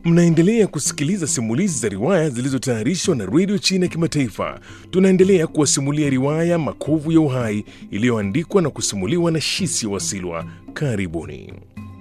Mnaendelea kusikiliza simulizi za riwaya zilizotayarishwa na redio China ya Kimataifa. Tunaendelea kuwasimulia riwaya Makovu ya Uhai iliyoandikwa na kusimuliwa na Shisi Wasilwa. Karibuni.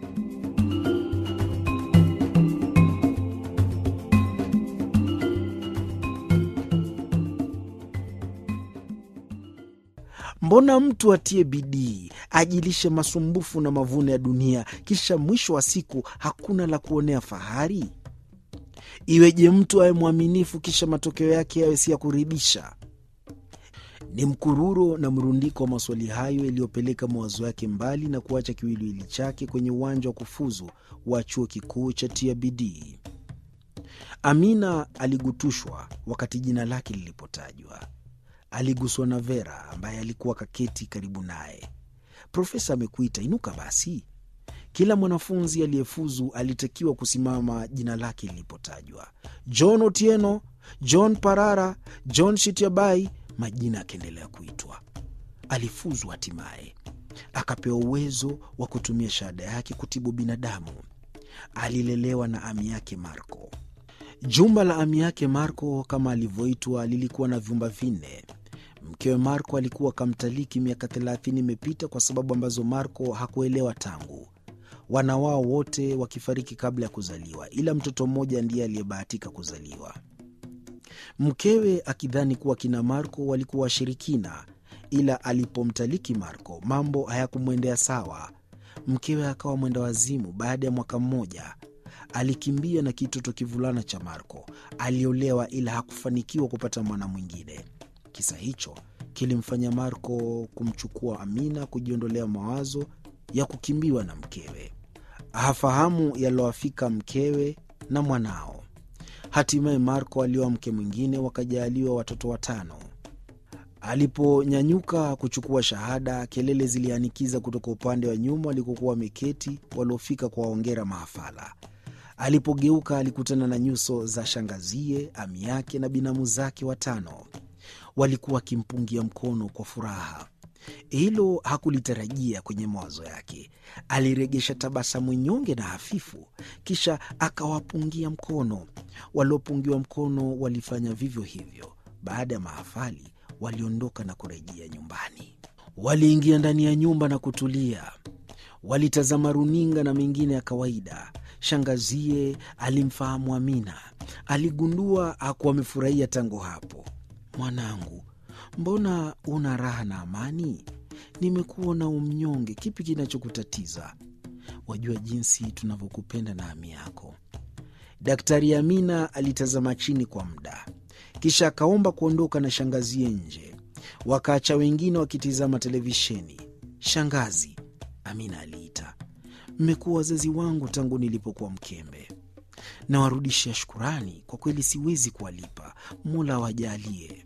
Mbona mtu atie bidii ajilishe masumbufu na mavuno ya dunia, kisha mwisho wa siku hakuna la kuonea fahari? Iweje mtu awe mwaminifu, kisha matokeo yake yawe si ya kuridhisha? Ni mkururo na mrundiko wa maswali hayo yaliyopeleka mawazo yake mbali na kuacha kiwiliwili chake kwenye uwanja wa kufuzu wa chuo kikuu cha tia bidii. Amina aligutushwa wakati jina lake lilipotajwa. Aliguswa na Vera ambaye alikuwa kaketi karibu naye. Profesa amekuita, inuka basi. Kila mwanafunzi aliyefuzu alitakiwa kusimama jina lake lilipotajwa: John Otieno, John Parara, John Shitiabai. Majina akaendelea kuitwa. Alifuzu hatimaye, akapewa uwezo wa kutumia shahada yake kutibu binadamu. Alilelewa na ami yake Marco. Jumba la ami yake Marco kama alivyoitwa lilikuwa na vyumba vinne. Mkewe Marco alikuwa kamtaliki miaka thelathini imepita kwa sababu ambazo Marco hakuelewa tangu wana wao wote wakifariki kabla ya kuzaliwa, ila mtoto mmoja ndiye aliyebahatika kuzaliwa. Mkewe akidhani kuwa kina Marco walikuwa washirikina, ila alipomtaliki Marco mambo hayakumwendea sawa. Mkewe akawa mwenda wazimu. Baada ya mwaka mmoja alikimbia na kitoto kivulana cha Marco. Aliolewa ila hakufanikiwa kupata mwana mwingine. Kisa hicho kilimfanya Marco kumchukua Amina, kujiondolea mawazo ya kukimbiwa na mkewe. Hafahamu yalowafika mkewe na mwanao. Hatimaye Marco alioa mke mwingine, wakajaaliwa watoto watano. Aliponyanyuka kuchukua shahada, kelele zilianikiza kutoka upande wa nyuma walikokuwa wameketi waliofika kuwaongera mahafala. Alipogeuka alikutana na nyuso za shangazie, ami yake na binamu zake watano. Walikuwa wakimpungia mkono kwa furaha. Hilo hakulitarajia kwenye mawazo yake. Aliregesha tabasamu nyonge na hafifu, kisha akawapungia mkono. Waliopungiwa mkono walifanya vivyo hivyo. Baada ya mahafali, waliondoka na kurejea nyumbani. Waliingia ndani ya nyumba na kutulia. Walitazama runinga na mengine ya kawaida. Shangazie alimfahamu Amina, aligundua hakuwa amefurahia tangu hapo. Mwanangu, mbona una raha na amani? Nimekuona umnyonge, kipi kinachokutatiza? Wajua jinsi tunavyokupenda na ami yako. Daktari Amina alitazama chini kwa muda, kisha akaomba kuondoka na shangazie nje. Wakaacha wengine wakitizama televisheni. Shangazi, Amina aliita, mmekuwa wazazi wangu tangu nilipokuwa mkembe. Nawarudishia shukurani, kwa kweli siwezi kuwalipa. Mola awajalie.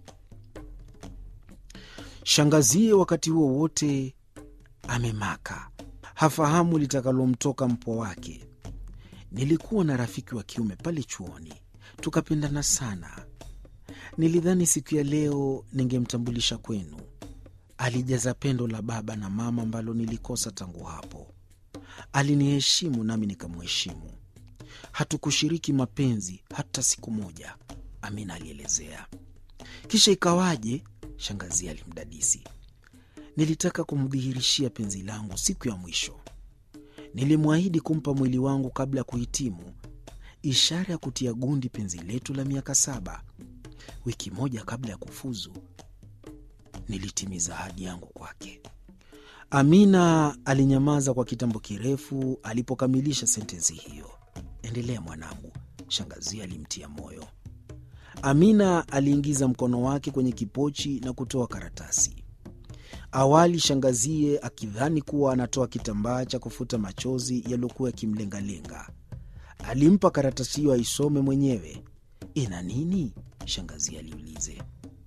Shangazie wakati huo wote amemaka, hafahamu litakalomtoka mpwa wake. Nilikuwa na rafiki wa kiume pale chuoni, tukapendana sana. Nilidhani siku ya leo ningemtambulisha kwenu. Alijaza pendo la baba na mama ambalo nilikosa tangu hapo. Aliniheshimu nami nikamheshimu. Hatukushiriki mapenzi hata siku moja, Amina alielezea. Kisha ikawaje? Shangazi alimdadisi. Nilitaka kumdhihirishia penzi langu siku ya mwisho. Nilimwahidi kumpa mwili wangu kabla ya kuhitimu, ishara ya kutia gundi penzi letu la miaka saba. Wiki moja kabla ya kufuzu, nilitimiza ahadi yangu kwake. Amina alinyamaza kwa kitambo kirefu alipokamilisha sentensi hiyo. Endelea mwanangu, shangazi alimtia moyo. Amina aliingiza mkono wake kwenye kipochi na kutoa karatasi. Awali shangazie akidhani kuwa anatoa kitambaa cha kufuta machozi yaliyokuwa yakimlengalenga, alimpa karatasi hiyo aisome mwenyewe. Ina nini? Shangazie aliulize.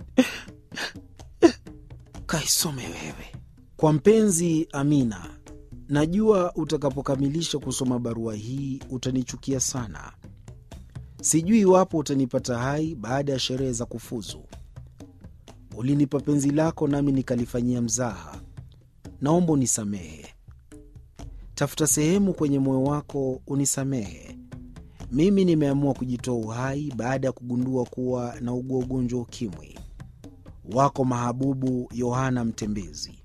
Kaisome wewe. Kwa mpenzi Amina, najua utakapokamilisha kusoma barua hii utanichukia sana. Sijui iwapo utanipata hai baada ya sherehe za kufuzu. Ulinipa penzi lako nami nikalifanyia mzaha. Naomba unisamehe. Tafuta sehemu kwenye moyo wako unisamehe. Mimi nimeamua kujitoa uhai baada ya kugundua kuwa naugua ugonjwa wa ukimwi. Wako mahabubu Yohana Mtembezi.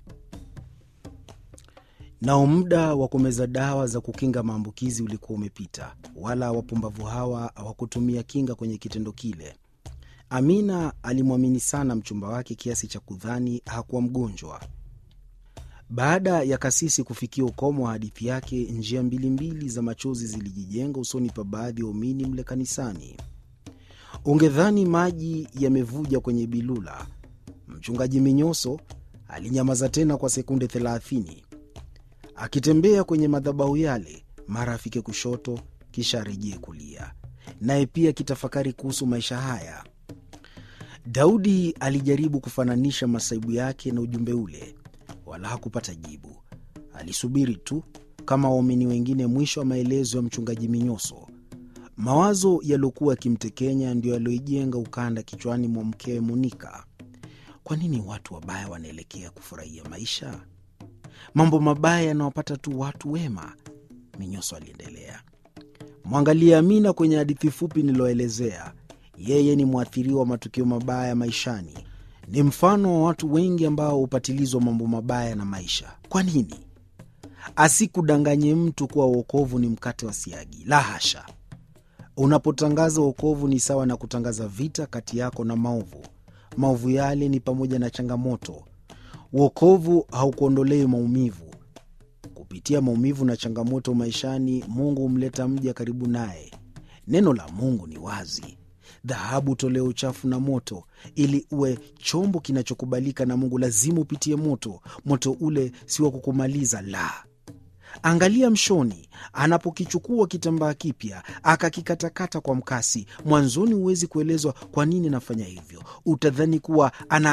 Nao muda wa kumeza dawa za kukinga maambukizi ulikuwa umepita, wala wapumbavu hawa hawakutumia kinga kwenye kitendo kile. Amina alimwamini sana mchumba wake kiasi cha kudhani hakuwa mgonjwa. Baada ya kasisi kufikia ukomo wa hadithi yake, njia mbili mbili za machozi zilijijenga usoni pa baadhi ya waumini mle kanisani. Ungedhani maji yamevuja kwenye bilula. Mchungaji Minyoso alinyamaza tena kwa sekunde thelathini, akitembea kwenye madhabahu yale, mara afike kushoto, kisha arejee kulia, naye pia akitafakari kuhusu maisha haya. Daudi alijaribu kufananisha masaibu yake na ujumbe ule, wala hakupata jibu. Alisubiri tu kama waumini wengine mwisho wa maelezo ya mchungaji Minyoso. Mawazo yaliyokuwa yakimtekenya ndiyo yaliyoijenga ukanda kichwani mwa mkewe Monika. Kwa nini watu wabaya wanaelekea kufurahia maisha? Mambo mabaya yanawapata tu watu wema, Minyoso aliendelea. Mwangalie Amina kwenye hadithi fupi niliyoelezea. Yeye ni mwathiriwa wa matukio mabaya maishani, ni mfano wa watu wengi ambao hupatilizwa mambo mabaya na maisha. Kwa nini asikudanganye mtu kuwa uokovu ni mkate wa siagi? La hasha! Unapotangaza uokovu ni sawa na kutangaza vita kati yako na maovu. Maovu yale ni pamoja na changamoto. Uokovu haukuondolei maumivu. Kupitia maumivu na changamoto maishani, Mungu humleta mja karibu naye. Neno la Mungu ni wazi: dhahabu tolewa uchafu na moto. Ili uwe chombo kinachokubalika na Mungu, lazima upitie moto. Moto ule si wa kukumaliza, la. Angalia mshoni anapokichukua kitambaa kipya akakikatakata kwa mkasi. Mwanzoni huwezi kuelezwa kwa nini anafanya hivyo, utadhani kuwa ana